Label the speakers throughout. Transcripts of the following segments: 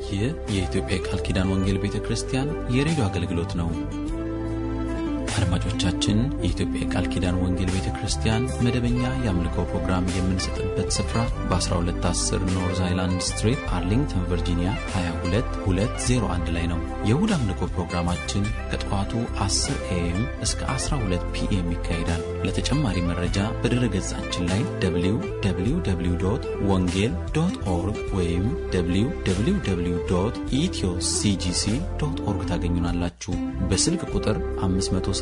Speaker 1: ይህ የኢትዮጵያ የቃል ኪዳን ወንጌል ቤተ ክርስቲያን የሬዲዮ አገልግሎት ነው። አድማጮቻችን፣ የኢትዮጵያ የቃል ኪዳን ወንጌል ቤተ ክርስቲያን መደበኛ የአምልኮ ፕሮግራም የምንሰጥበት ስፍራ በ1210 ኖርዝ አይላንድ ስትሪት አርሊንግተን ቨርጂኒያ 22201 ላይ ነው። የእሁድ አምልኮ ፕሮግራማችን ከጠዋቱ 10 ኤኤም እስከ 12 ፒኤም ይካሄዳል። ለተጨማሪ መረጃ በድረ ገጻችን ላይ www ወንጌል ዶት ኦርግ ወይም www ኢትዮ ሲጂሲ ዶት ኦርግ ታገኙናላችሁ። በስልክ ቁጥር 571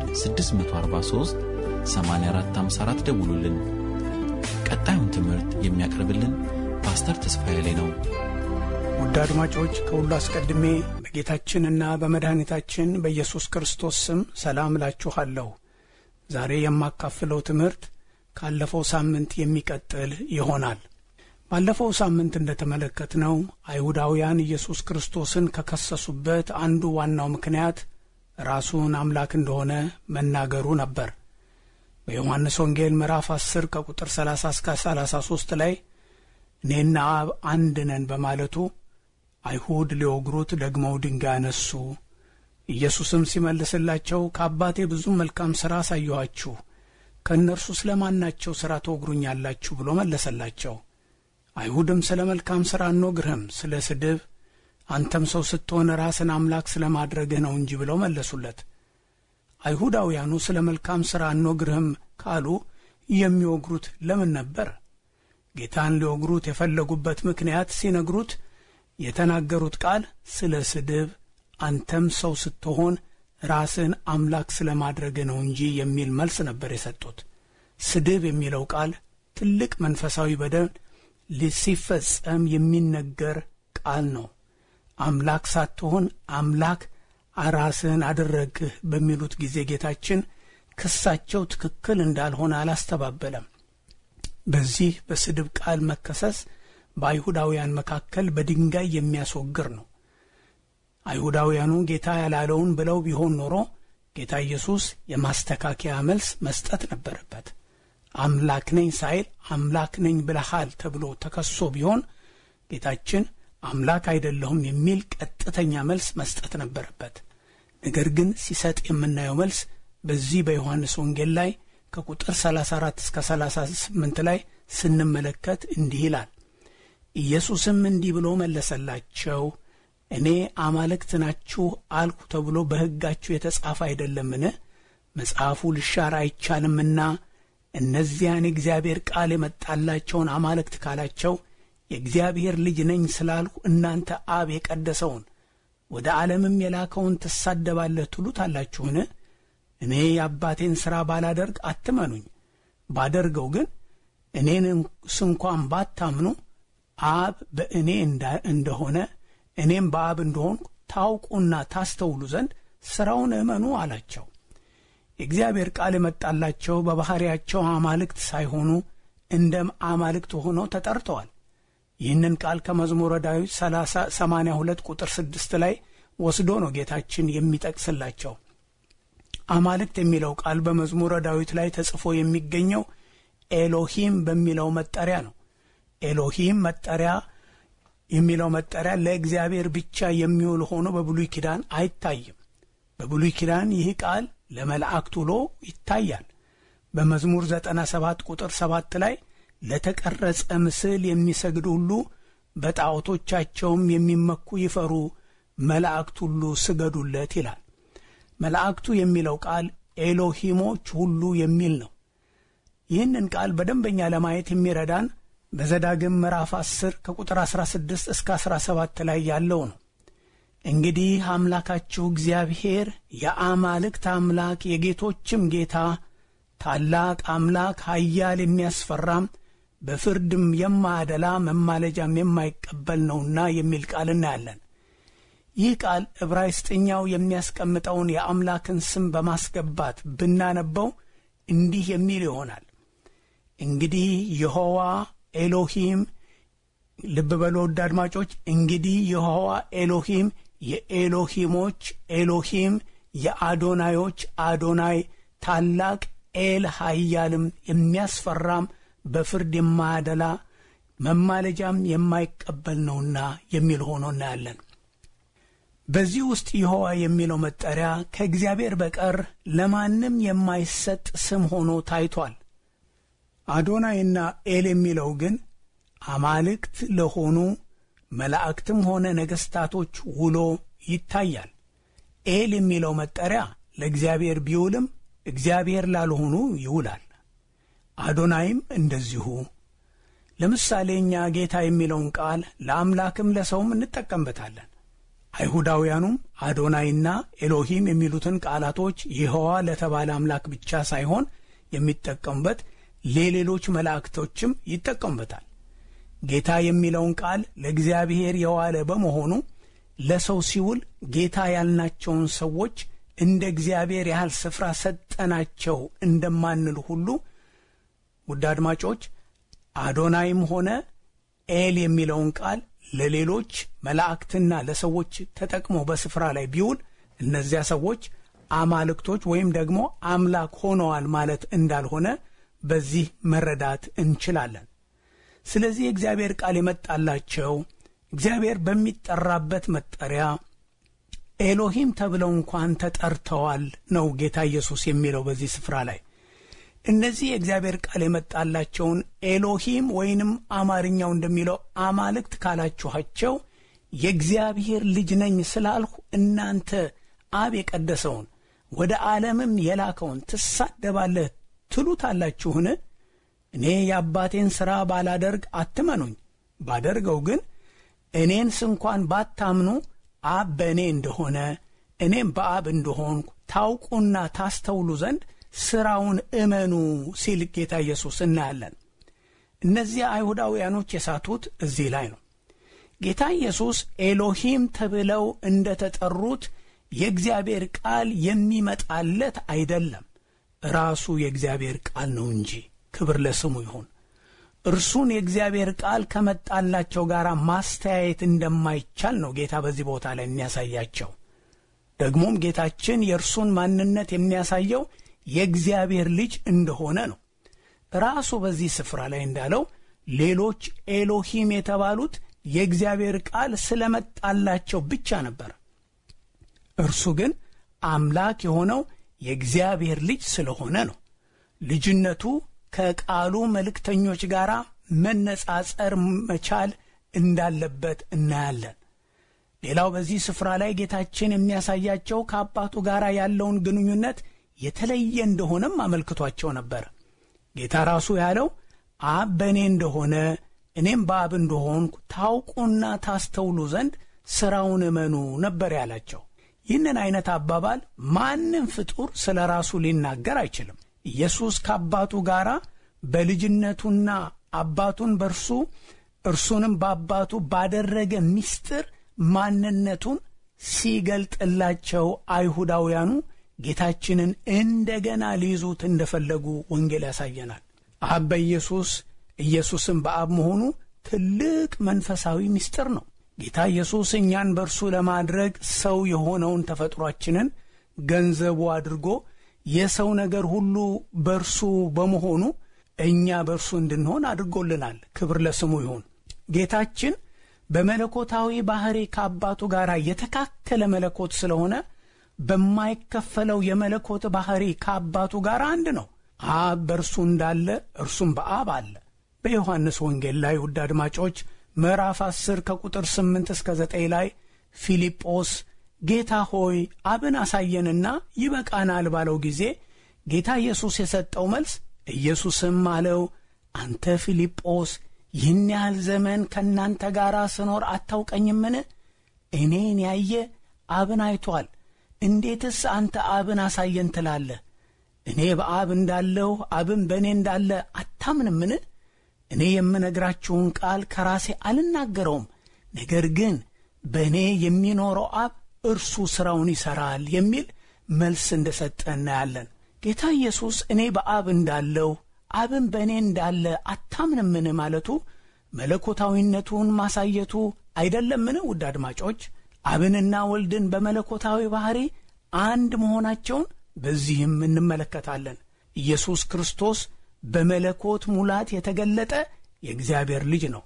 Speaker 1: 643 8454 ደውሉልን። ቀጣዩን ትምህርት የሚያቀርብልን ፓስተር ተስፋዬ ላይ ነው።
Speaker 2: ውድ አድማጮች ከሁሉ አስቀድሜ በጌታችንና በመድኃኒታችን በኢየሱስ ክርስቶስ ስም ሰላም እላችኋለሁ። ዛሬ የማካፍለው ትምህርት ካለፈው ሳምንት የሚቀጥል ይሆናል። ባለፈው ሳምንት እንደተመለከትነው አይሁዳውያን ኢየሱስ ክርስቶስን ከከሰሱበት አንዱ ዋናው ምክንያት ራሱን አምላክ እንደሆነ መናገሩ ነበር። በዮሐንስ ወንጌል ምዕራፍ 10 ከቁጥር 30 እስከ 33 ላይ እኔና አብ አንድ ነን በማለቱ አይሁድ ሊወግሩት ደግመው ድንጋይ አነሱ። ኢየሱስም ሲመልስላቸው ከአባቴ ብዙ መልካም ሥራ አሳየኋችሁ፣ ከእነርሱ ስለ ማናቸው ሥራ ትወግሩኛላችሁ ብሎ መለሰላቸው። አይሁድም ስለ መልካም ሥራ አንወግርህም፣ ስለ ስድብ አንተም ሰው ስትሆን ራስን አምላክ ስለ ማድረግህ ነው እንጂ ብለው መለሱለት። አይሁዳውያኑ ስለ መልካም ሥራ አንወግርህም ካሉ የሚወግሩት ለምን ነበር? ጌታን ሊወግሩት የፈለጉበት ምክንያት ሲነግሩት የተናገሩት ቃል ስለ ስድብ አንተም ሰው ስትሆን ራስን አምላክ ስለ ማድረግህ ነው እንጂ የሚል መልስ ነበር የሰጡት። ስድብ የሚለው ቃል ትልቅ መንፈሳዊ በደል ሲፈጸም የሚነገር ቃል ነው። አምላክ ሳትሆን አምላክ ራስህን አደረግህ በሚሉት ጊዜ ጌታችን ክሳቸው ትክክል እንዳልሆነ አላስተባበለም። በዚህ በስድብ ቃል መከሰስ በአይሁዳውያን መካከል በድንጋይ የሚያስወግር ነው። አይሁዳውያኑ ጌታ ያላለውን ብለው ቢሆን ኖሮ ጌታ ኢየሱስ የማስተካከያ መልስ መስጠት ነበረበት። አምላክ ነኝ ሳይል አምላክ ነኝ ብለሃል ተብሎ ተከሶ ቢሆን ጌታችን አምላክ አይደለሁም የሚል ቀጥተኛ መልስ መስጠት ነበረበት። ነገር ግን ሲሰጥ የምናየው መልስ በዚህ በዮሐንስ ወንጌል ላይ ከቁጥር 34 እስከ 38 ላይ ስንመለከት እንዲህ ይላል። ኢየሱስም እንዲህ ብሎ መለሰላቸው፣ እኔ አማልክት ናችሁ አልኩ ተብሎ በሕጋችሁ የተጻፈ አይደለምን? መጽሐፉ ልሻር አይቻልምና እነዚያን የእግዚአብሔር ቃል የመጣላቸውን አማልክት ካላቸው የእግዚአብሔር ልጅ ነኝ ስላልሁ እናንተ አብ የቀደሰውን ወደ ዓለምም የላከውን ትሳደባለህ ትሉታላችሁን? እኔ የአባቴን ሥራ ባላደርግ አትመኑኝ። ባደርገው ግን እኔን ስንኳን ባታምኑ አብ በእኔ እንደሆነ እኔም በአብ እንደሆን ታውቁና ታስተውሉ ዘንድ ሥራውን እመኑ አላቸው። የእግዚአብሔር ቃል የመጣላቸው በባሕርያቸው አማልክት ሳይሆኑ እንደ አማልክት ሆነው ተጠርተዋል። ይህንን ቃል ከመዝሙረ ዳዊት 82 ቁጥር 6 ላይ ወስዶ ነው ጌታችን የሚጠቅስላቸው። አማልክት የሚለው ቃል በመዝሙረ ዳዊት ላይ ተጽፎ የሚገኘው ኤሎሂም በሚለው መጠሪያ ነው። ኤሎሂም መጠሪያ የሚለው መጠሪያ ለእግዚአብሔር ብቻ የሚውል ሆኖ በብሉይ ኪዳን አይታይም። በብሉይ ኪዳን ይህ ቃል ለመላእክት ውሎ ይታያል። በመዝሙር 97 ቁጥር 7 ላይ ለተቀረጸ ምስል የሚሰግዱ ሁሉ በጣዖቶቻቸውም የሚመኩ ይፈሩ፣ መላእክት ሁሉ ስገዱለት ይላል። መላእክቱ የሚለው ቃል ኤሎሂሞች ሁሉ የሚል ነው። ይህንን ቃል በደንበኛ ለማየት የሚረዳን በዘዳግም ምዕራፍ 10 ከቁጥር 16 እስከ 17 ላይ ያለው ነው። እንግዲህ አምላካችሁ እግዚአብሔር የአማልክት አምላክ የጌቶችም ጌታ ታላቅ አምላክ ኃያል የሚያስፈራም በፍርድም የማያደላ መማለጃም የማይቀበል ነውና የሚል ቃል እናያለን። ይህ ቃል ዕብራይስጥኛው የሚያስቀምጠውን የአምላክን ስም በማስገባት ብናነበው እንዲህ የሚል ይሆናል። እንግዲህ የሆዋ ኤሎሂም፣ ልብ በሉ ውድ አድማጮች፣ እንግዲህ የሆዋ ኤሎሂም የኤሎሂሞች ኤሎሂም፣ የአዶናዮች አዶናይ፣ ታላቅ ኤል ኃያልም የሚያስፈራም በፍርድ የማያደላ መማለጃም የማይቀበል ነውና የሚል ሆኖ እናያለን። በዚህ ውስጥ ይሖዋ የሚለው መጠሪያ ከእግዚአብሔር በቀር ለማንም የማይሰጥ ስም ሆኖ ታይቷል። አዶናይና ኤል የሚለው ግን አማልክት ለሆኑ መላእክትም ሆነ ነገሥታቶች ውሎ ይታያል። ኤል የሚለው መጠሪያ ለእግዚአብሔር ቢውልም እግዚአብሔር ላልሆኑ ይውላል። አዶናይም እንደዚሁ። ለምሳሌ እኛ ጌታ የሚለውን ቃል ለአምላክም ለሰውም እንጠቀምበታለን። አይሁዳውያኑም አዶናይና ኤሎሂም የሚሉትን ቃላቶች ይሖዋ ለተባለ አምላክ ብቻ ሳይሆን የሚጠቀሙበት ለሌሎች መላእክቶችም ይጠቀሙበታል። ጌታ የሚለውን ቃል ለእግዚአብሔር የዋለ በመሆኑ ለሰው ሲውል ጌታ ያልናቸውን ሰዎች እንደ እግዚአብሔር ያህል ስፍራ ሰጠናቸው እንደማንል ሁሉ ውድ አድማጮች አዶናይም ሆነ ኤል የሚለውን ቃል ለሌሎች መላእክትና ለሰዎች ተጠቅሞ በስፍራ ላይ ቢውል እነዚያ ሰዎች አማልክቶች ወይም ደግሞ አምላክ ሆነዋል ማለት እንዳልሆነ በዚህ መረዳት እንችላለን። ስለዚህ የእግዚአብሔር ቃል የመጣላቸው እግዚአብሔር በሚጠራበት መጠሪያ ኤሎሂም ተብለው እንኳን ተጠርተዋል ነው ጌታ ኢየሱስ የሚለው በዚህ ስፍራ ላይ። እነዚህ የእግዚአብሔር ቃል የመጣላቸውን ኤሎሂም ወይንም አማርኛው እንደሚለው አማልክት ካላችኋቸው የእግዚአብሔር ልጅ ነኝ ስላልሁ እናንተ አብ የቀደሰውን ወደ ዓለምም የላከውን ትሳደባለህ ትሉታላችሁን? እኔ የአባቴን ሥራ ባላደርግ አትመኑኝ። ባደርገው ግን እኔን ስንኳን ባታምኑ አብ በእኔ እንደሆነ እኔም በአብ እንደሆንኩ ታውቁና ታስተውሉ ዘንድ ሥራውን እመኑ ሲል ጌታ ኢየሱስ እናያለን። እነዚያ አይሁዳውያኖች የሳቱት እዚህ ላይ ነው። ጌታ ኢየሱስ ኤሎሂም ተብለው እንደ ተጠሩት የእግዚአብሔር ቃል የሚመጣለት አይደለም፣ ራሱ የእግዚአብሔር ቃል ነው እንጂ። ክብር ለስሙ ይሁን። እርሱን የእግዚአብሔር ቃል ከመጣላቸው ጋር ማስተያየት እንደማይቻል ነው ጌታ በዚህ ቦታ ላይ የሚያሳያቸው። ደግሞም ጌታችን የእርሱን ማንነት የሚያሳየው የእግዚአብሔር ልጅ እንደሆነ ነው። ራሱ በዚህ ስፍራ ላይ እንዳለው ሌሎች ኤሎሂም የተባሉት የእግዚአብሔር ቃል ስለመጣላቸው ብቻ ነበር። እርሱ ግን አምላክ የሆነው የእግዚአብሔር ልጅ ስለሆነ ነው። ልጅነቱ ከቃሉ መልእክተኞች ጋር መነጻጸር መቻል እንዳለበት እናያለን። ሌላው በዚህ ስፍራ ላይ ጌታችን የሚያሳያቸው ከአባቱ ጋር ያለውን ግንኙነት የተለየ እንደሆነም አመልክቷቸው ነበር። ጌታ ራሱ ያለው አብ በእኔ እንደሆነ እኔም በአብ እንደሆንኩ ታውቁና ታስተውሉ ዘንድ ሥራውን እመኑ ነበር ያላቸው። ይህንን ዐይነት አባባል ማንም ፍጡር ስለ ራሱ ሊናገር አይችልም። ኢየሱስ ከአባቱ ጋር በልጅነቱና አባቱን በእርሱ እርሱንም በአባቱ ባደረገ ምስጢር ማንነቱን ሲገልጥላቸው አይሁዳውያኑ ጌታችንን እንደገና ሊይዙት እንደፈለጉ ወንጌል ያሳየናል። አብ በኢየሱስ ኢየሱስም በአብ መሆኑ ትልቅ መንፈሳዊ ምስጢር ነው። ጌታ ኢየሱስ እኛን በእርሱ ለማድረግ ሰው የሆነውን ተፈጥሯችንን ገንዘቡ አድርጎ የሰው ነገር ሁሉ በእርሱ በመሆኑ እኛ በእርሱ እንድንሆን አድርጎልናል። ክብር ለስሙ ይሁን። ጌታችን በመለኮታዊ ባሕሪ ከአባቱ ጋር የተካከለ መለኮት ስለሆነ በማይከፈለው የመለኮት ባሕሪ ከአባቱ ጋር አንድ ነው። አብ በእርሱ እንዳለ እርሱም በአብ አለ። በዮሐንስ ወንጌል ላይ ውድ አድማጮች ምዕራፍ 10 ከቁጥር 8 እስከ 9 ላይ ፊልጶስ ጌታ ሆይ አብን አሳየንና ይበቃናል ባለው ጊዜ ጌታ ኢየሱስ የሰጠው መልስ ኢየሱስም አለው አንተ ፊልጶስ ይህን ያህል ዘመን ከእናንተ ጋር ስኖር አታውቀኝምን? እኔን ያየ አብን አይቶአል። እንዴትስ አንተ አብን አሳየን ትላለህ? እኔ በአብ እንዳለሁ አብን በእኔ እንዳለ አታምንምን? እኔ የምነግራችሁን ቃል ከራሴ አልናገረውም፣ ነገር ግን በእኔ የሚኖረው አብ እርሱ ሥራውን ይሠራል የሚል መልስ እንደ ሰጠ እናያለን። ጌታ ኢየሱስ እኔ በአብ እንዳለሁ አብን በእኔ እንዳለ አታምንምን ማለቱ መለኮታዊነቱን ማሳየቱ አይደለምን? ውድ አድማጮች አብንና ወልድን በመለኮታዊ ባሕሪ አንድ መሆናቸውን በዚህም እንመለከታለን። ኢየሱስ ክርስቶስ በመለኮት ሙላት የተገለጠ የእግዚአብሔር ልጅ ነው።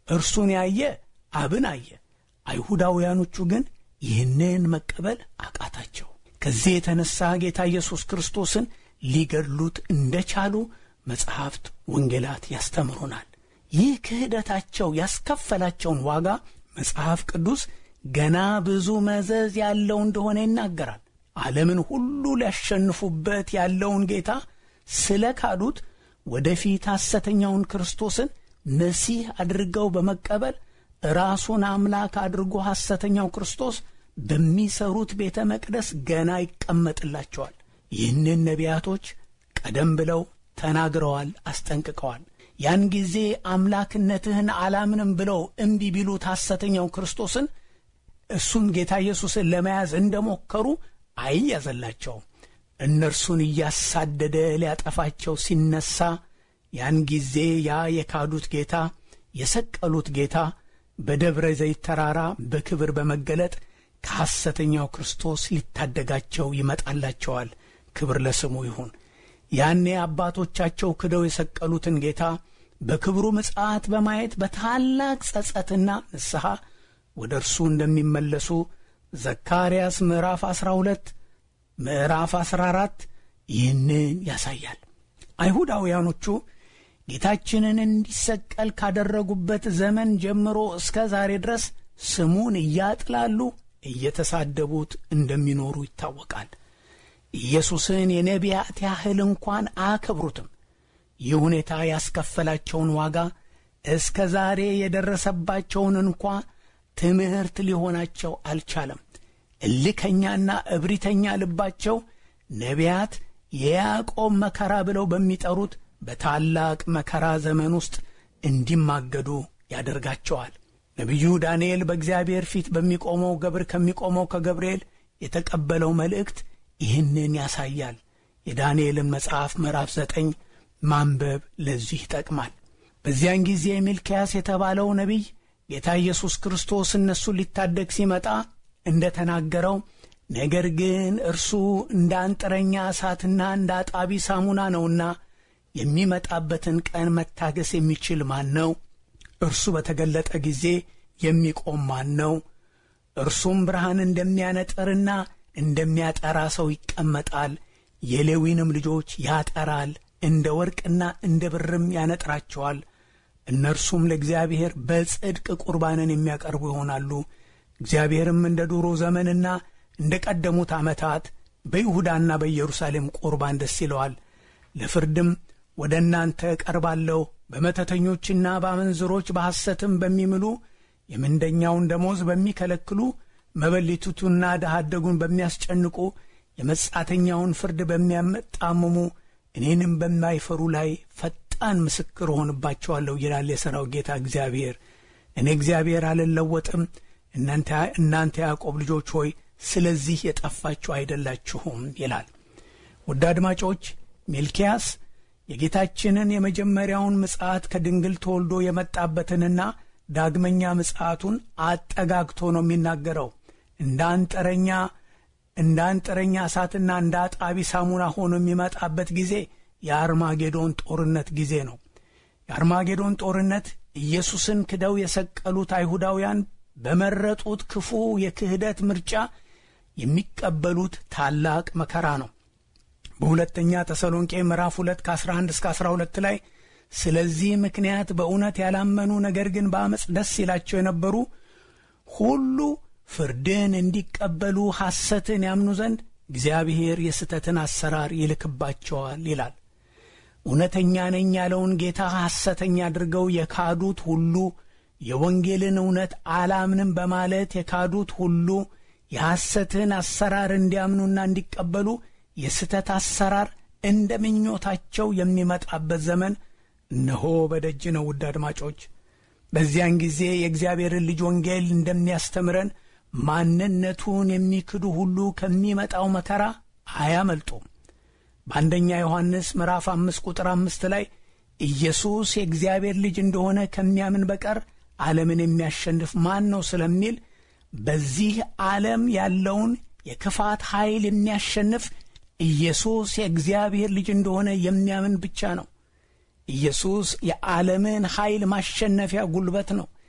Speaker 2: እርሱን ያየ አብን አየ። አይሁዳውያኖቹ ግን ይህንን መቀበል አቃታቸው። ከዚህ የተነሳ ጌታ ኢየሱስ ክርስቶስን ሊገድሉት እንደቻሉ መጽሐፍት፣ ወንጌላት ያስተምሩናል። ይህ ክህደታቸው ያስከፈላቸውን ዋጋ መጽሐፍ ቅዱስ ገና ብዙ መዘዝ ያለው እንደሆነ ይናገራል። ዓለምን ሁሉ ሊያሸንፉበት ያለውን ጌታ ስለ ካዱት ወደፊት ሐሰተኛውን ክርስቶስን መሲህ አድርገው በመቀበል ራሱን አምላክ አድርጎ ሐሰተኛው ክርስቶስ በሚሰሩት ቤተ መቅደስ ገና ይቀመጥላቸዋል። ይህንን ነቢያቶች ቀደም ብለው ተናግረዋል፣ አስጠንቅቀዋል። ያን ጊዜ አምላክነትህን አላምንም ብለው እምቢ ቢሉት ሐሰተኛው ክርስቶስን እሱን ጌታ ኢየሱስን ለመያዝ እንደሞከሩ አይያዘላቸውም። እነርሱን እያሳደደ ሊያጠፋቸው ሲነሳ ያን ጊዜ ያ የካዱት ጌታ የሰቀሉት ጌታ በደብረ ዘይት ተራራ በክብር በመገለጥ ከሐሰተኛው ክርስቶስ ሊታደጋቸው ይመጣላቸዋል። ክብር ለስሙ ይሁን። ያኔ አባቶቻቸው ክደው የሰቀሉትን ጌታ በክብሩ ምጽአት በማየት በታላቅ ጸጸትና ንስሐ ወደ እርሱ እንደሚመለሱ ዘካርያስ ምዕራፍ 12 ምዕራፍ 14 ይህንን ያሳያል። አይሁዳውያኖቹ ጌታችንን እንዲሰቀል ካደረጉበት ዘመን ጀምሮ እስከ ዛሬ ድረስ ስሙን እያጥላሉ እየተሳደቡት እንደሚኖሩ ይታወቃል። ኢየሱስን የነቢያት ያህል እንኳን አያከብሩትም። ይህ ሁኔታ ያስከፈላቸውን ዋጋ እስከ ዛሬ የደረሰባቸውን እንኳ ትምህርት ሊሆናቸው አልቻለም። እልከኛና እብሪተኛ ልባቸው ነቢያት የያዕቆብ መከራ ብለው በሚጠሩት በታላቅ መከራ ዘመን ውስጥ እንዲማገዱ ያደርጋቸዋል። ነቢዩ ዳንኤል በእግዚአብሔር ፊት በሚቆመው ገብር ከሚቆመው ከገብርኤል የተቀበለው መልእክት ይህንን ያሳያል። የዳንኤልን መጽሐፍ ምዕራፍ ዘጠኝ ማንበብ ለዚህ ይጠቅማል። በዚያን ጊዜ ሚልክያስ የተባለው ነቢይ ጌታ ኢየሱስ ክርስቶስ እነሱን ሊታደግ ሲመጣ እንደ ተናገረው ነገር ግን እርሱ እንደ አንጥረኛ እሳትና እንደ አጣቢ ሳሙና ነውና የሚመጣበትን ቀን መታገስ የሚችል ማን ነው? እርሱ በተገለጠ ጊዜ የሚቆም ማን ነው? እርሱም ብርሃን እንደሚያነጥርና እንደሚያጠራ ሰው ይቀመጣል፣ የሌዊንም ልጆች ያጠራል፣ እንደ ወርቅና እንደ ብርም ያነጥራቸዋል። እነርሱም ለእግዚአብሔር በጽድቅ ቁርባንን የሚያቀርቡ ይሆናሉ። እግዚአብሔርም እንደ ዱሮ ዘመንና እንደ ቀደሙት ዓመታት በይሁዳና በኢየሩሳሌም ቁርባን ደስ ይለዋል። ለፍርድም ወደ እናንተ እቀርባለሁ። በመተተኞችና በአመንዝሮች በሐሰትም በሚምሉ የምንደኛውን ደሞዝ በሚከለክሉ መበሊቱቱና ድሃ አደጉን በሚያስጨንቁ የመጻተኛውን ፍርድ በሚያመጣምሙ እኔንም በማይፈሩ ላይ ፈጣን ምስክር እሆንባቸዋለሁ ይላል የሠራው ጌታ እግዚአብሔር። እኔ እግዚአብሔር አልለወጥም። እናንተ ያዕቆብ ልጆች ሆይ ስለዚህ የጠፋችሁ አይደላችሁም ይላል። ውድ አድማጮች ሚልኪያስ የጌታችንን የመጀመሪያውን ምጽአት ከድንግል ተወልዶ የመጣበትንና ዳግመኛ ምጽአቱን አጠጋግቶ ነው የሚናገረው። እንደ አንጥረኛ እንደ አንጥረኛ እሳትና እንደ አጣቢ ሳሙና ሆኖ የሚመጣበት ጊዜ የአርማጌዶን ጦርነት ጊዜ ነው። የአርማጌዶን ጦርነት ኢየሱስን ክደው የሰቀሉት አይሁዳውያን በመረጡት ክፉ የክህደት ምርጫ የሚቀበሉት ታላቅ መከራ ነው። በሁለተኛ ተሰሎንቄ ምዕራፍ 2 ከ11 እስከ 12 ላይ ስለዚህ ምክንያት በእውነት ያላመኑ ነገር ግን በአመፅ ደስ ይላቸው የነበሩ ሁሉ ፍርድን እንዲቀበሉ ሐሰትን ያምኑ ዘንድ እግዚአብሔር የስተትን አሰራር ይልክባቸዋል ይላል። እውነተኛ ነኝ ያለውን ጌታ ሐሰተኛ አድርገው የካዱት ሁሉ የወንጌልን እውነት አላምንም በማለት የካዱት ሁሉ የሐሰትን አሰራር እንዲያምኑና እንዲቀበሉ የስተት አሰራር እንደ ምኞታቸው የሚመጣበት ዘመን እነሆ በደጅ ነው። ውድ አድማጮች፣ በዚያን ጊዜ የእግዚአብሔርን ልጅ ወንጌል እንደሚያስተምረን ማንነቱን የሚክዱ ሁሉ ከሚመጣው መከራ አያመልጡም። በአንደኛ ዮሐንስ ምዕራፍ አምስት ቁጥር አምስት ላይ ኢየሱስ የእግዚአብሔር ልጅ እንደሆነ ከሚያምን በቀር ዓለምን የሚያሸንፍ ማን ነው ስለሚል በዚህ ዓለም ያለውን የክፋት ኃይል የሚያሸንፍ ኢየሱስ የእግዚአብሔር ልጅ እንደሆነ የሚያምን ብቻ ነው። ኢየሱስ የዓለምን ኃይል ማሸነፊያ ጉልበት ነው።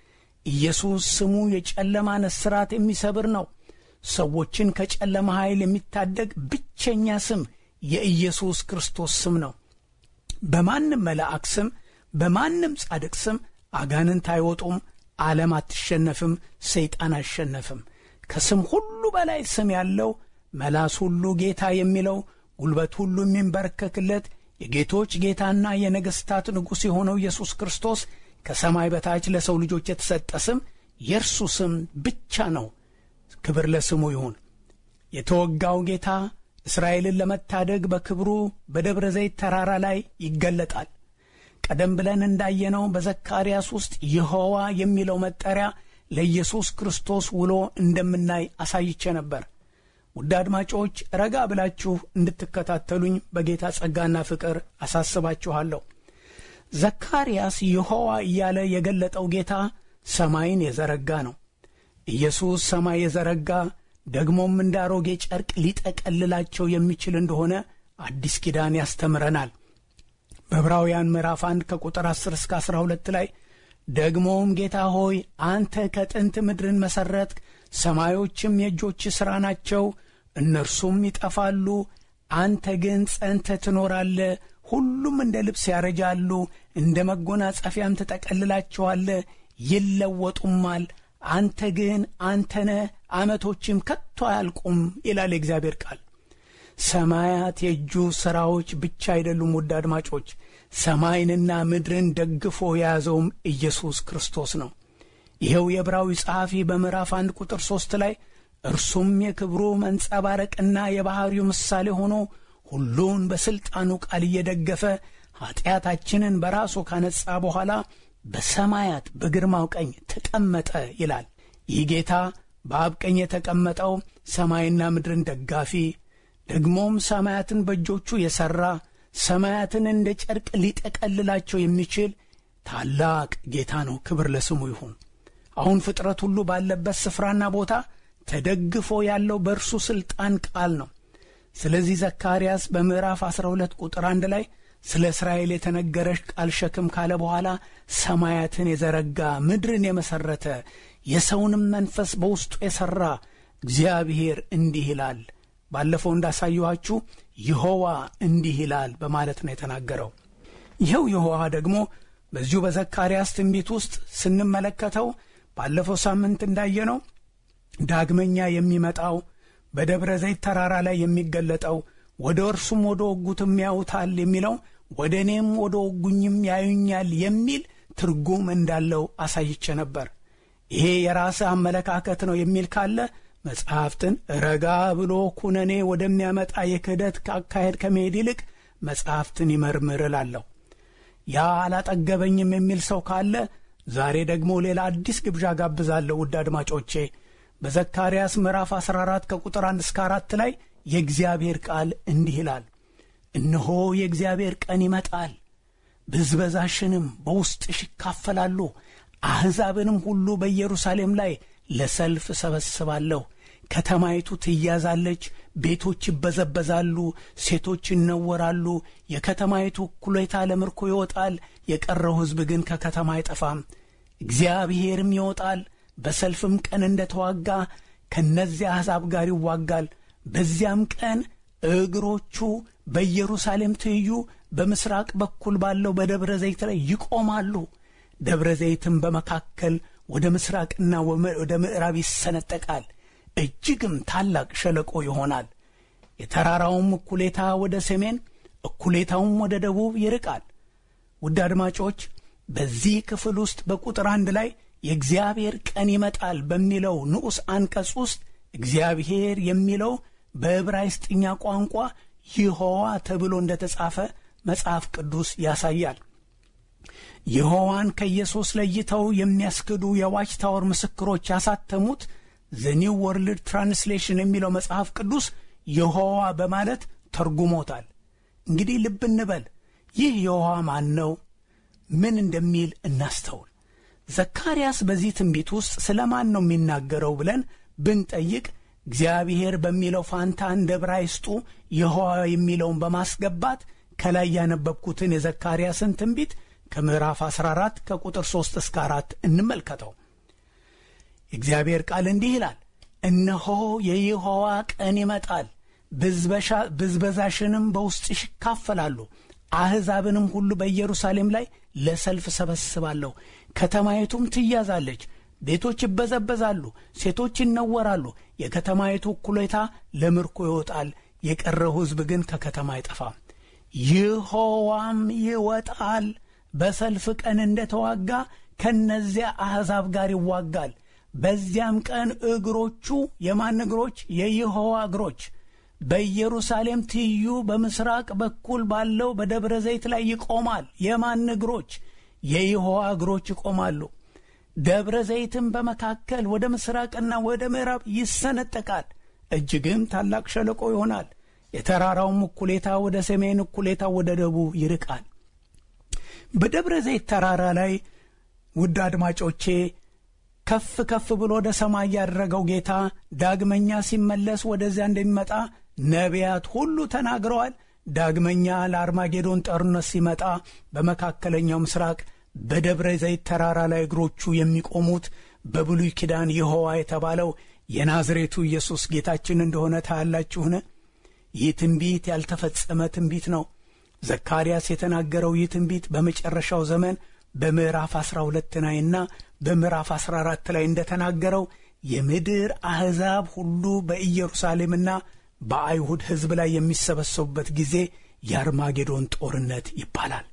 Speaker 2: ኢየሱስ ስሙ የጨለማን እስራት የሚሰብር ነው። ሰዎችን ከጨለማ ኃይል የሚታደግ ብቸኛ ስም የኢየሱስ ክርስቶስ ስም ነው። በማንም መልአክ ስም፣ በማንም ጻድቅ ስም አጋንንት አይወጡም፣ ዓለም አትሸነፍም፣ ሰይጣን አይሸነፍም። ከስም ሁሉ በላይ ስም ያለው መላስ ሁሉ ጌታ የሚለው ጉልበት ሁሉ የሚንበረከክለት የጌቶች ጌታና የነገሥታት ንጉሥ የሆነው ኢየሱስ ክርስቶስ ከሰማይ በታች ለሰው ልጆች የተሰጠ ስም የእርሱ ስም ብቻ ነው። ክብር ለስሙ ይሁን። የተወጋው ጌታ እስራኤልን ለመታደግ በክብሩ በደብረ ዘይት ተራራ ላይ ይገለጣል። ቀደም ብለን እንዳየነው በዘካርያስ ውስጥ ይሖዋ የሚለው መጠሪያ ለኢየሱስ ክርስቶስ ውሎ እንደምናይ አሳይቼ ነበር። ውድ አድማጮች ረጋ ብላችሁ እንድትከታተሉኝ በጌታ ጸጋና ፍቅር አሳስባችኋለሁ። ዘካርያስ ይሖዋ እያለ የገለጠው ጌታ ሰማይን የዘረጋ ነው። ኢየሱስ ሰማይ የዘረጋ ደግሞም እንደ አሮጌ ጨርቅ ሊጠቀልላቸው የሚችል እንደሆነ አዲስ ኪዳን ያስተምረናል። በዕብራውያን ምዕራፍ 1 ከቁጥር 10 እስከ 12 ላይ ደግሞም ጌታ ሆይ አንተ ከጥንት ምድርን መሠረትክ፣ ሰማዮችም የእጆች ሥራ ናቸው፣ እነርሱም ይጠፋሉ፣ አንተ ግን ጸንተ ትኖራለ። ሁሉም እንደ ልብስ ያረጃሉ፣ እንደ መጎናጸፊያም ትጠቀልላቸዋለ፣ ይለወጡማል። አንተ ግን አንተነ ዓመቶችም ከቶ አያልቁም ይላል የእግዚአብሔር ቃል። ሰማያት የእጁ ሥራዎች ብቻ አይደሉም። ውድ አድማጮች ሰማይንና ምድርን ደግፎ የያዘውም ኢየሱስ ክርስቶስ ነው። ይኸው የዕብራዊ ጸሐፊ በምዕራፍ አንድ ቁጥር ሦስት ላይ እርሱም የክብሩ መንጸባረቅና የባሕሪው ምሳሌ ሆኖ ሁሉን በሥልጣኑ ቃል እየደገፈ ኀጢአታችንን በራሱ ካነጻ በኋላ በሰማያት በግርማው ቀኝ ተቀመጠ ይላል። ይህ ጌታ በአብ ቀኝ የተቀመጠው ሰማይና ምድርን ደጋፊ ደግሞም ሰማያትን በእጆቹ የሠራ ሰማያትን እንደ ጨርቅ ሊጠቀልላቸው የሚችል ታላቅ ጌታ ነው። ክብር ለስሙ ይሁን። አሁን ፍጥረት ሁሉ ባለበት ስፍራና ቦታ ተደግፎ ያለው በእርሱ ሥልጣን ቃል ነው። ስለዚህ ዘካርያስ በምዕራፍ 12 ቁጥር አንድ ላይ ስለ እስራኤል የተነገረሽ ቃል ሸክም ካለ በኋላ ሰማያትን የዘረጋ ምድርን የመሠረተ የሰውንም መንፈስ በውስጡ የሠራ እግዚአብሔር እንዲህ ይላል ባለፈው እንዳሳየኋችሁ ይሖዋ እንዲህ ይላል በማለት ነው የተናገረው። ይኸው ይሖዋ ደግሞ በዚሁ በዘካርያስ ትንቢት ውስጥ ስንመለከተው ባለፈው ሳምንት እንዳየነው ዳግመኛ የሚመጣው በደብረ ዘይት ተራራ ላይ የሚገለጠው ወደ እርሱም ወደ ወጉትም ያዩታል የሚለው ወደ እኔም ወደ ወጉኝም ያዩኛል የሚል ትርጉም እንዳለው አሳይቼ ነበር። ይሄ የራስህ አመለካከት ነው የሚል ካለ መጽሐፍትን ረጋ ብሎ ኩነኔ ወደሚያመጣ የክህደት አካሄድ ከመሄድ ይልቅ መጽሐፍትን ይመርምር እላለሁ። ያ አላጠገበኝም የሚል ሰው ካለ ዛሬ ደግሞ ሌላ አዲስ ግብዣ ጋብዛለሁ። ውድ አድማጮቼ በዘካርያስ ምዕራፍ 14 ከቁጥር 1 እስከ 4 ላይ የእግዚአብሔር ቃል እንዲህ ይላል፣ እነሆ የእግዚአብሔር ቀን ይመጣል፣ ብዝበዛሽንም በውስጥሽ ይካፈላሉ፣ አሕዛብንም ሁሉ በኢየሩሳሌም ላይ ለሰልፍ እሰበስባለሁ። ከተማይቱ ትያዛለች፣ ቤቶች ይበዘበዛሉ፣ ሴቶች ይነወራሉ። የከተማይቱ እኩሌታ ለምርኮ ይወጣል፣ የቀረው ሕዝብ ግን ከከተማ አይጠፋም። እግዚአብሔርም ይወጣል፣ በሰልፍም ቀን እንደ ተዋጋ ከእነዚያ አሕዛብ ጋር ይዋጋል። በዚያም ቀን እግሮቹ በኢየሩሳሌም ትይዩ በምሥራቅ በኩል ባለው በደብረ ዘይት ላይ ይቆማሉ። ደብረ ዘይትም በመካከል ወደ ምስራቅና ወደ ምዕራብ ይሰነጠቃል፣ እጅግም ታላቅ ሸለቆ ይሆናል። የተራራውም እኩሌታ ወደ ሰሜን፣ እኩሌታውም ወደ ደቡብ ይርቃል። ውድ አድማጮች በዚህ ክፍል ውስጥ በቁጥር አንድ ላይ የእግዚአብሔር ቀን ይመጣል በሚለው ንዑስ አንቀጽ ውስጥ እግዚአብሔር የሚለው በዕብራይስጥኛ ቋንቋ ይሖዋ ተብሎ እንደ ተጻፈ መጽሐፍ ቅዱስ ያሳያል። ይሖዋን ከኢየሱስ ለይተው የሚያስክዱ የዋች ታወር ምስክሮች ያሳተሙት ዘኒው ወርልድ ትራንስሌሽን የሚለው መጽሐፍ ቅዱስ ይሖዋ በማለት ተርጉሞታል። እንግዲህ ልብ እንበል። ይህ ይሖዋ ማን ነው? ምን እንደሚል እናስተውል። ዘካርያስ በዚህ ትንቢት ውስጥ ስለ ማን ነው የሚናገረው ብለን ብንጠይቅ እግዚአብሔር በሚለው ፋንታ እንደ ዕብራይስጡ ይሖዋ የሚለውን በማስገባት ከላይ ያነበብኩትን የዘካርያስን ትንቢት ከምዕራፍ 14 ከቁጥር 3 እስከ 4 እንመልከተው። የእግዚአብሔር ቃል እንዲህ ይላል፣ እነሆ የይሖዋ ቀን ይመጣል፣ ብዝበዛሽንም በውስጥሽ ይካፈላሉ። አሕዛብንም ሁሉ በኢየሩሳሌም ላይ ለሰልፍ ሰበስባለሁ። ከተማይቱም ትያዛለች፣ ቤቶች ይበዘበዛሉ፣ ሴቶች ይነወራሉ። የከተማይቱ እኩሌታ ለምርኮ ይወጣል፣ የቀረው ሕዝብ ግን ከከተማ አይጠፋም። ይሖዋም ይወጣል፣ በሰልፍ ቀን እንደ ተዋጋ ከነዚያ አሕዛብ ጋር ይዋጋል። በዚያም ቀን እግሮቹ የማን እግሮች? የይሖዋ እግሮች በኢየሩሳሌም ትይዩ በምስራቅ በኩል ባለው በደብረ ዘይት ላይ ይቆማል። የማን እግሮች? የይሖዋ እግሮች ይቆማሉ። ደብረ ዘይትም በመካከል ወደ ምስራቅና ወደ ምዕራብ ይሰነጠቃል፣ እጅግም ታላቅ ሸለቆ ይሆናል። የተራራውም እኩሌታ ወደ ሰሜን፣ እኩሌታ ወደ ደቡብ ይርቃል። በደብረ ዘይት ተራራ ላይ ውድ አድማጮቼ ከፍ ከፍ ብሎ ወደ ሰማይ ያደረገው ጌታ ዳግመኛ ሲመለስ ወደዚያ እንደሚመጣ ነቢያት ሁሉ ተናግረዋል። ዳግመኛ ለአርማጌዶን ጦርነት ሲመጣ በመካከለኛው ምስራቅ በደብረ ዘይት ተራራ ላይ እግሮቹ የሚቆሙት በብሉይ ኪዳን ይሖዋ የተባለው የናዝሬቱ ኢየሱስ ጌታችን እንደሆነ ታያላችሁን? ይህ ትንቢት ያልተፈጸመ ትንቢት ነው። ዘካርያስ የተናገረው ይህ ትንቢት በመጨረሻው ዘመን በምዕራፍ አስራ ሁለት ላይና በምዕራፍ አስራ አራት ላይ እንደተናገረው የምድር አሕዛብ ሁሉ በኢየሩሳሌምና በአይሁድ ሕዝብ ላይ የሚሰበሰቡበት ጊዜ የአርማጌዶን ጦርነት ይባላል።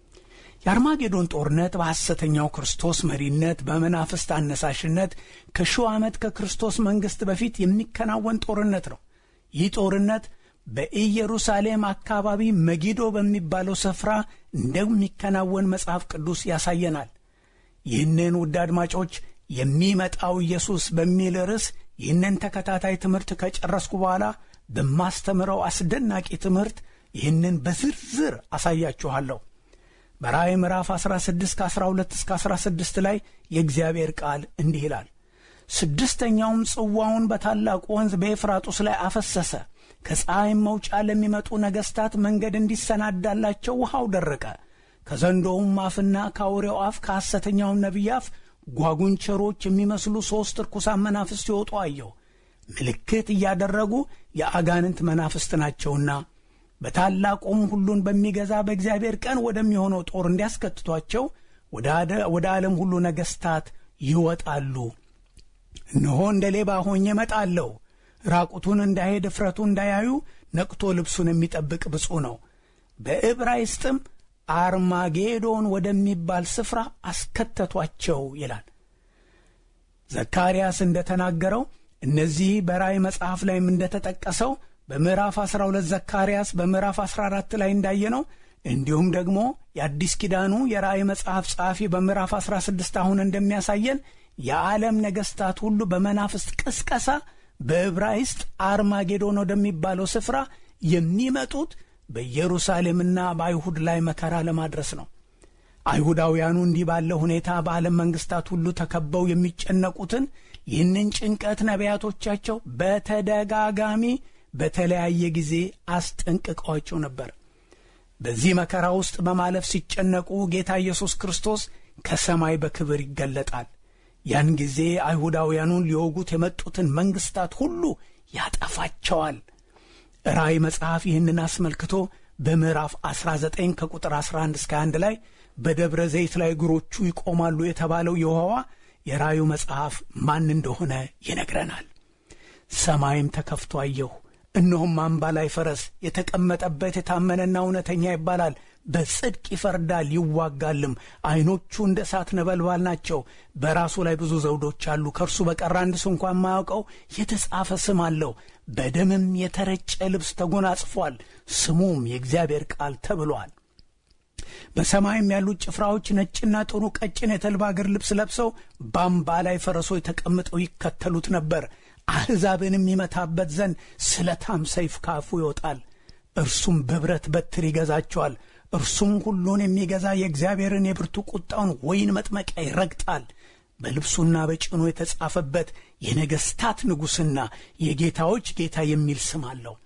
Speaker 2: የአርማጌዶን ጦርነት በሐሰተኛው ክርስቶስ መሪነት በመናፍስት አነሳሽነት ከሺው ዓመት ከክርስቶስ መንግሥት በፊት የሚከናወን ጦርነት ነው። ይህ ጦርነት በኢየሩሳሌም አካባቢ መጊዶ በሚባለው ስፍራ እንደሚከናወን መጽሐፍ ቅዱስ ያሳየናል። ይህንን ውድ አድማጮች የሚመጣው ኢየሱስ በሚል ርዕስ ይህንን ተከታታይ ትምህርት ከጨረስኩ በኋላ በማስተምረው አስደናቂ ትምህርት ይህንን በዝርዝር አሳያችኋለሁ። በራእይ ምዕራፍ 16 ከ12 እስከ 16 ላይ የእግዚአብሔር ቃል እንዲህ ይላል። ስድስተኛውም ጽዋውን በታላቁ ወንዝ በኤፍራጡስ ላይ አፈሰሰ። ከፀሐይም መውጫ ለሚመጡ ነገሥታት መንገድ እንዲሰናዳላቸው ውሃው ደረቀ። ከዘንዶውም አፍና ከአውሬው አፍ ከሐሰተኛውም ነቢይ አፍ ጓጉንቸሮች የሚመስሉ ሦስት ርኩሳን መናፍስት ሲወጡ አየሁ። ምልክት እያደረጉ የአጋንንት መናፍስት ናቸውና በታላቁም ሁሉን በሚገዛ በእግዚአብሔር ቀን ወደሚሆነው ጦር እንዲያስከትቷቸው ወደ ዓለም ሁሉ ነገሥታት ይወጣሉ። እነሆ እንደ ሌባ ሆኜ እመጣለሁ። ራቁቱን እንዳይሄድ እፍረቱ እንዳያዩ ነቅቶ ልብሱን የሚጠብቅ ብፁዕ ነው። በዕብራይስጥም አርማጌዶን ወደሚባል ስፍራ አስከተቷቸው ይላል። ዘካርያስ እንደተናገረው እነዚህ በራእይ መጽሐፍ ላይም እንደተጠቀሰው በምዕራፍ 12 ዘካርያስ በምዕራፍ 14 ላይ እንዳየነው እንዲሁም ደግሞ የአዲስ ኪዳኑ የራእይ መጽሐፍ ጸሐፊ በምዕራፍ 16 አሁን እንደሚያሳየን የዓለም ነገሥታት ሁሉ በመናፍስት ቅስቀሳ በዕብራይስጥ አርማጌዶን ወደሚባለው ስፍራ የሚመጡት በኢየሩሳሌምና በአይሁድ ላይ መከራ ለማድረስ ነው። አይሁዳውያኑ እንዲህ ባለ ሁኔታ በዓለም መንግሥታት ሁሉ ተከበው የሚጨነቁትን ይህንን ጭንቀት ነቢያቶቻቸው በተደጋጋሚ በተለያየ ጊዜ አስጠንቅቀዋቸው ነበር። በዚህ መከራ ውስጥ በማለፍ ሲጨነቁ ጌታ ኢየሱስ ክርስቶስ ከሰማይ በክብር ይገለጣል። ያን ጊዜ አይሁዳውያኑን ሊወጉት የመጡትን መንግሥታት ሁሉ ያጠፋቸዋል። ራእይ መጽሐፍ ይህንን አስመልክቶ በምዕራፍ 19 ከቁጥር 11 እስከ 1 ላይ በደብረ ዘይት ላይ እግሮቹ ይቆማሉ የተባለው የውሃዋ የራእዩ መጽሐፍ ማን እንደሆነ ይነግረናል። ሰማይም ተከፍቶ አየሁ፣ እነሆም አምባ ላይ ፈረስ የተቀመጠበት የታመነና እውነተኛ ይባላል። በጽድቅ ይፈርዳል ይዋጋልም። ዐይኖቹ እንደ እሳት ነበልባል ናቸው። በራሱ ላይ ብዙ ዘውዶች አሉ። ከእርሱ በቀር አንድ ስንኳ የማያውቀው የተጻፈ ስም አለው። በደምም የተረጨ ልብስ ተጎናጽፏል። ስሙም የእግዚአብሔር ቃል ተብሏል። በሰማይም ያሉት ጭፍራዎች ነጭና ጥሩ ቀጭን የተልባ እግር ልብስ ለብሰው በአምባ ላይ ፈረሶች ተቀምጠው ይከተሉት ነበር። አሕዛብንም ይመታበት ዘንድ ስለታም ሰይፍ ካፉ ይወጣል። እርሱም በብረት በትር ይገዛቸዋል። እርሱም ሁሉን የሚገዛ የእግዚአብሔርን የብርቱ ቁጣውን ወይን መጥመቂያ ይረግጣል። በልብሱና በጭኑ የተጻፈበት የነገሥታት ንጉሥና የጌታዎች ጌታ የሚል ስም አለው።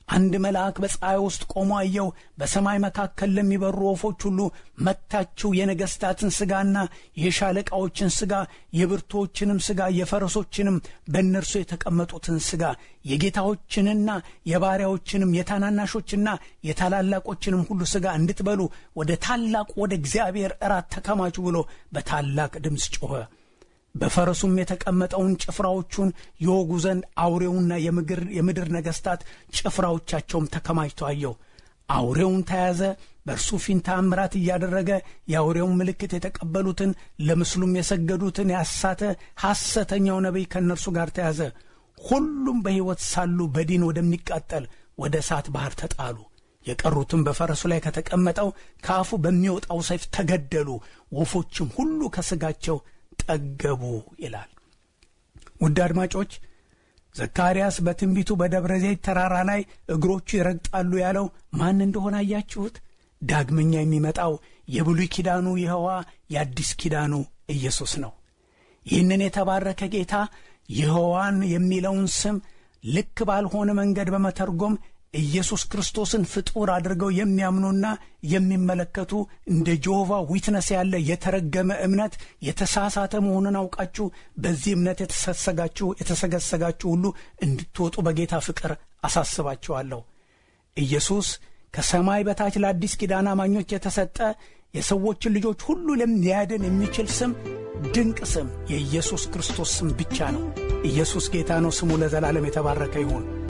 Speaker 2: አንድ መልአክ በፀሐይ ውስጥ ቆሞ አየው። በሰማይ መካከል ለሚበሩ ወፎች ሁሉ መታችሁ የነገሥታትን ሥጋና የሻለቃዎችን ሥጋ የብርቶችንም ሥጋ የፈረሶችንም በእነርሱ የተቀመጡትን ሥጋ የጌታዎችንና የባሪያዎችንም የታናናሾችና የታላላቆችንም ሁሉ ሥጋ እንድትበሉ ወደ ታላቁ ወደ እግዚአብሔር እራት ተከማቹ ብሎ በታላቅ ድምፅ ጮኸ። በፈረሱም የተቀመጠውን ጭፍራዎቹን የወጉ ዘንድ አውሬውና የምድር ነገሥታት ጭፍራዎቻቸውም ተከማችተው አየው። አውሬውን ተያዘ። በእርሱ ፊት ተአምራት እያደረገ የአውሬውን ምልክት የተቀበሉትን ለምስሉም የሰገዱትን ያሳተ ሐሰተኛው ነቢይ ከእነርሱ ጋር ተያዘ። ሁሉም በሕይወት ሳሉ በዲን ወደሚቃጠል ወደ እሳት ባሕር ተጣሉ። የቀሩትም በፈረሱ ላይ ከተቀመጠው ከአፉ በሚወጣው ሰይፍ ተገደሉ። ወፎችም ሁሉ ከሥጋቸው ጠገቡ ይላል። ውድ አድማጮች ዘካርያስ በትንቢቱ በደብረ ዘይት ተራራ ላይ እግሮቹ ይረግጣሉ ያለው ማን እንደሆነ አያችሁት? ዳግመኛ የሚመጣው የብሉይ ኪዳኑ ይኸዋ የአዲስ ኪዳኑ ኢየሱስ ነው። ይህንን የተባረከ ጌታ ይኸዋን የሚለውን ስም ልክ ባልሆነ መንገድ በመተርጎም ኢየሱስ ክርስቶስን ፍጡር አድርገው የሚያምኑና የሚመለከቱ እንደ ጆሆቫ ዊትነስ ያለ የተረገመ እምነት የተሳሳተ መሆኑን አውቃችሁ በዚህ እምነት የተሰሰጋችሁ የተሰገሰጋችሁ ሁሉ እንድትወጡ በጌታ ፍቅር አሳስባችኋለሁ። ኢየሱስ ከሰማይ በታች ለአዲስ ኪዳን አማኞች የተሰጠ የሰዎችን ልጆች ሁሉ ሊያድን የሚችል ስም ድንቅ ስም የኢየሱስ ክርስቶስ ስም ብቻ ነው። ኢየሱስ ጌታ ነው። ስሙ ለዘላለም የተባረከ ይሁን።